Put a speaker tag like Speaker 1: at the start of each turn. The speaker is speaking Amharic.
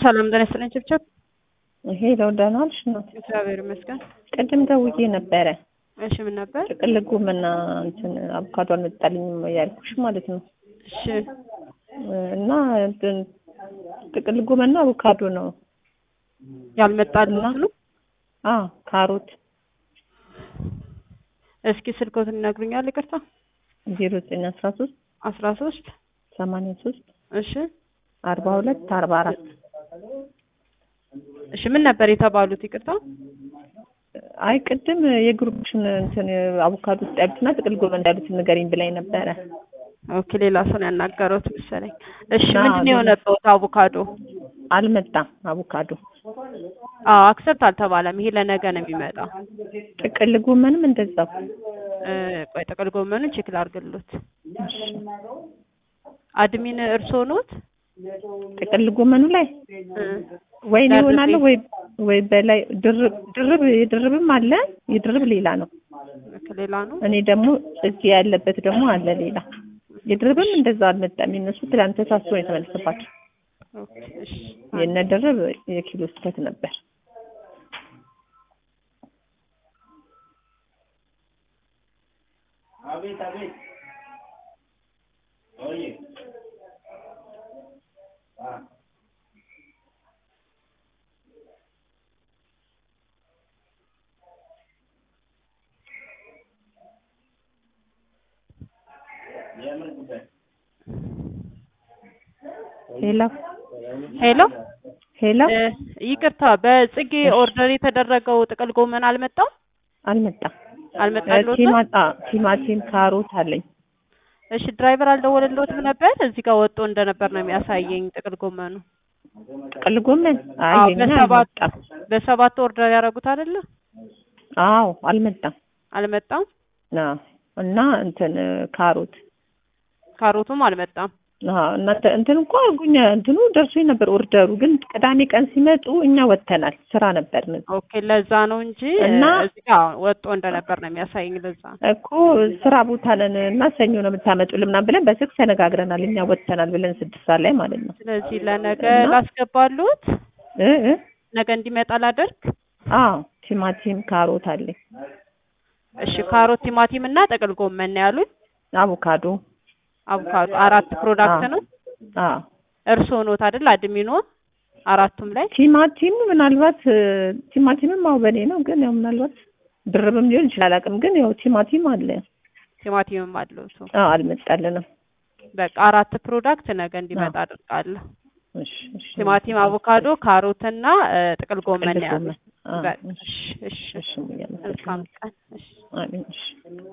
Speaker 1: ሰላም ጤና ይስጥልኝ ችብችብ።
Speaker 2: ይሄ ደህና ዋልሽ እናት?
Speaker 1: እግዚአብሔር ይመስገን።
Speaker 2: ቅድም ደውዬ ነበረ።
Speaker 1: እሺ ምን ነበር?
Speaker 2: ጥቅል ጎመንና እንትን አቮካዶ አልመጣልኝም ያልኩሽ ማለት ነው።
Speaker 1: እሺ
Speaker 2: እና እንትን ጥቅል ጎመንና አቮካዶ ነው።
Speaker 1: ያልመጣልኝ
Speaker 2: እና-
Speaker 1: ስሉ
Speaker 2: አ ካሮት
Speaker 1: እስኪ ስልኮትን ይነግሩኛል? ይቅርታ
Speaker 2: ዜሮ ዘጠኝ አስራ ሶስት
Speaker 1: አስራ ሶስት
Speaker 2: ሰማንያ ሶስት
Speaker 1: እሺ
Speaker 2: አርባ ሁለት አርባ አራት
Speaker 1: እሺ ምን ነበር የተባሉት? ይቅርታ
Speaker 2: አይ ቅድም የግሩፕሽን እንትን አቮካዶ ውስጥ ያሉትና ጥቅል ጎመን እንዳሉት ንገሪኝ ብላኝ ነበረ።
Speaker 1: ኦኬ ሌላ ሰው ነው ያናገረውት መሰለኝ። እሺ
Speaker 2: አዎ፣
Speaker 1: ምንድን ነው
Speaker 2: ሌላ-
Speaker 1: የሆነበት? አቮካዶ
Speaker 2: አልመጣም አቮካዶ።
Speaker 1: አዎ አክሰፕት አልተባለም። ይሄ ለነገ ነው የሚመጣው።
Speaker 2: ጥቅል ጎመንም እንደዛው።
Speaker 1: እ፣ ቆይ ጥቅል ጎመኑን ቼክ ላድርግሎት። አድሚን እርስዎ ኖት?
Speaker 2: ጥቅል ጎመኑ ላይ
Speaker 1: እ፣
Speaker 2: ወይ እኔ
Speaker 1: ደርቤ።
Speaker 2: እሆናለሁ ወይ ወይ በላይ ድርብ ድርብ የድርብም አለ የድርብ ሌላ ነው።
Speaker 1: ኦኬ፣ ሌላ ነው።
Speaker 2: እኔ ደግሞ እዚህ ያለበት ደግሞ አለ ሌላ የድርብም እንደዛ አልመጣም። የነሱ ትላንት ተሳስቶ ነው የተመለሰባቸው።
Speaker 1: ኦኬ፣ እሺ
Speaker 2: የነ ድርብ የኪሎ ስህተት ነበር። ሄሎ
Speaker 1: ሄሎ
Speaker 2: ሄሎ
Speaker 1: እ፣ ይቅርታ በጽጌ ኦርደር የተደረገው ጥቅል ጎመን አልመጣም
Speaker 2: አልመጣም።
Speaker 1: አልመጣልዎትም?
Speaker 2: ቲማጣ ቲማቲም ካሮት አለኝ።
Speaker 1: እሺ ድራይቨር አልደወለልዎትም ነበር? እዚህ ጋር ወጥቶ እንደነበር ነው የሚያሳየኝ ጥቅል ጎመኑ።
Speaker 2: ጥቅል ጎመን አይ
Speaker 1: አዎ
Speaker 2: የኛ
Speaker 1: በሰባት
Speaker 2: አልመጣም።
Speaker 1: በሰባት ኦርደር ያደረጉት አይደለ?
Speaker 2: አዎ አልመጣም።
Speaker 1: አልመጣም።
Speaker 2: አዎ እና እንትን ካሮት
Speaker 1: ካሮቱም አልመጣም።
Speaker 2: አዎ እናንተ እንትን እንኳ ጉኛ እንትኑ ደርሶኝ ነበር ኦርደሩ፣ ግን ቅዳሜ ቀን ሲመጡ እኛ ወጥተናል፣ ስራ ነበርን
Speaker 1: ኦኬ ለዛ ነው እንጂ
Speaker 2: እና-
Speaker 1: እ፣ እዚህ ጋር ወጥቶ እንደነበር ነው የሚያሳየኝ። ለዛ ነው።
Speaker 2: እኮ ስራ ቦታ ነን እና ሰኞ ነው የምታመጡልን ምናምን ብለን በስልክ ተነጋግረናል። እኛ ወጥተናል ብለን ስድስት ሰዓት ላይ ማለት ነው።
Speaker 1: ስለዚህ ለነገ
Speaker 2: እና-
Speaker 1: ላስገባሉት፣
Speaker 2: እ እ
Speaker 1: ነገ እንዲመጣ ላደርግ።
Speaker 2: አዎ ቲማቲም ካሮት አለኝ፣
Speaker 1: እሺ ካሮት፣ ቲማቲም እና ጥቅል ጎመን ነው ያሉኝ።
Speaker 2: አቮካዶ
Speaker 1: አቮካዶ አራት ፕሮዳክት
Speaker 2: አዎ።
Speaker 1: ነው።
Speaker 2: አዎ
Speaker 1: እርስዎ ኖት አይደል አድሚኖ? አራቱም ላይ
Speaker 2: ቲማቲም ምናልባት እ፣ ቲማቲምም አዎ በኔ ነው፣ ግን ያው ምናልባት ድርብም ሊሆን ይችላል አቅም ግን ያው ቲማቲም አለ።
Speaker 1: ቲማቲምም አለው ሰው።
Speaker 2: አዎ አልመጣልንም።
Speaker 1: በቃ አራት ፕሮዳክት ነገ እንዲመጣ አድርጋለሁ።
Speaker 2: እሺ እሺ
Speaker 1: ቲማቲም፣ አቮካዶ፣ ካሮት እና እ፣ ጥቅል ጎመን
Speaker 2: ጥቅል
Speaker 1: ነው ያሉኝ።
Speaker 2: ጎመን። አዎ፣
Speaker 1: በቃ
Speaker 2: እሺ
Speaker 1: እሺ እሺ
Speaker 2: እሺ
Speaker 1: መልካም ቀን። እሺ
Speaker 2: አሜን እሺ